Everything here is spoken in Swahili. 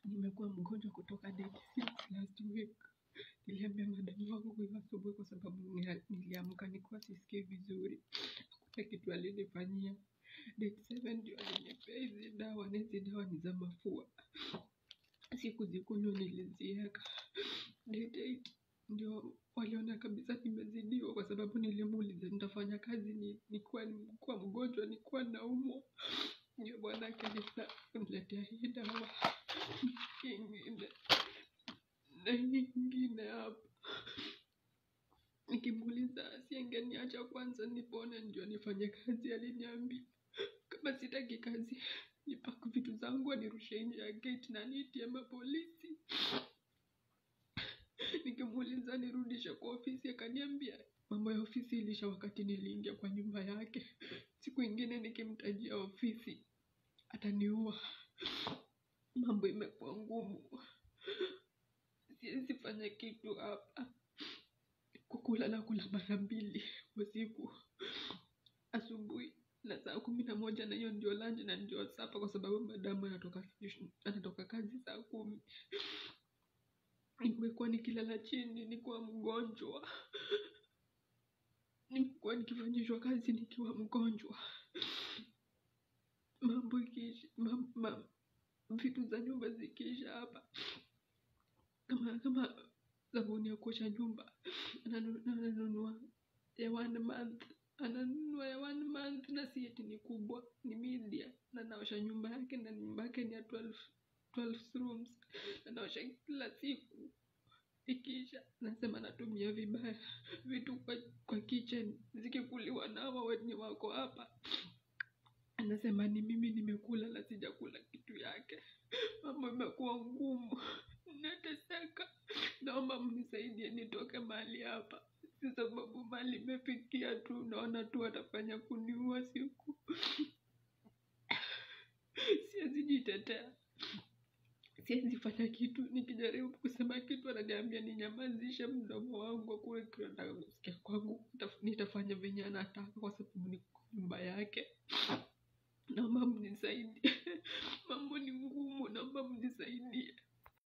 nimekuwa mgonjwa kutoka date six last week. Niliambia madam wangu hiyo asubuhi kwa sababu nia- niliamka nikiwa sisikii vizuri. Hakuna kitu alinifanyia. Date seven ndio alinipea hizi dawa na hizi dawa ni za mafua. Sikuzikunywa nilizieka. Date eight ndio waliona kabisa nimezidiwa kwa sababu nilimuuliza nitafanya kazi ni nikuwa nikuwa mgonjwa nikuwa naumwa. Ndio bwanake aliniletea hii dawa ingine na hii ingine hapa. Nikimuuliza si angeniacha kwanza nipone ndio nifanye kazi, aliniambia kama sitaki kazi nipake vitu zangu anirushe nje ya gate na niitie mapolisi. Nikimuuliza nirudishe kwa ofisi akaniambia mambo ya ofisi ilisha wakati niliingia kwa nyumba yake. Siku ingine nikimtajia ofisi ataniua. Mambo imekuwa ngumu, siwezi fanya kitu hapa. Kukula nakula mara mbili usiku, asubuhi na saa kumi na moja na hiyo ndio lunch na ndio supper kwa sababu madamu anatoka anatoka kazi saa kumi. Nimekuwa nikilala chini nikiwa mgonjwa, nimekuwa nikifanyishwa kazi nikiwa mgonjwa. Mambo ikiisha, mam, mam, vitu za nyumba zikiisha hapa kama kama sabuni ya kuosha nyumba ananu- ananunua ya one month ananunua ya one month na si eti ni kubwa ni media na naosha nyumba yake na nyumba yake ni ya 12, 12 rooms na naosha kila siku ikiisha nasema natumia vibaya vitu kwa, kwa kitchen zikikuliwa na hawa wenye wako hapa anasema ni mimi nimekula na sijakula kitu yake mambo imekuwa ngumu nateseka naomba mnisaidie nitoke mahali hapa si sababu mali imefikia tu naona tu atafanya kuniua siku siwezi jitetea siwezi fanya kitu nikijaribu kusema kitu ananiambia ninyamazishe mdomo wangu akuwe kitu anataka kusikia kwangu Nitaf- nitafanya venye anataka kwa sababu ni nyumba yake naomba mnisaidie mambo ni ngumu naomba mnisaidie